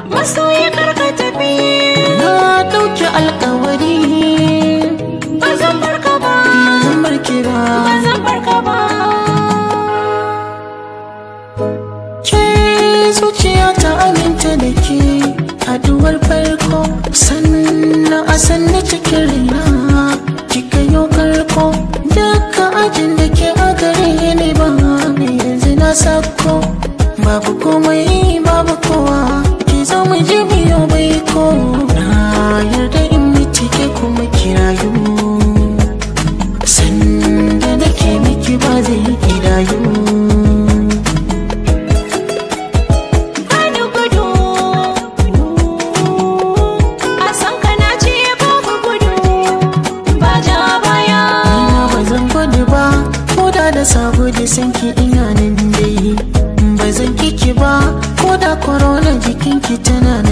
masoyi karka tafi na ɗauki alkawari ba zan barka ba zan barki ba ba zan barka ba ke zuciya ta aminta da ke haduwar farko sannan a sanni cikin raina kika yau karko duka ajin da ke a gare ni ba yanzu na sako babu komai babu kowa ki zo mu je biyo bai ko na yarda in miki ke kuma kirayu sanda nake miki ba zai kidayu bani gudu a san ka na ce babu gudu ba ja baya Ina ba zan gudu ba ko da da sabo da sanki ina nan dai ba zan kiki ba ko da korona jikinki tana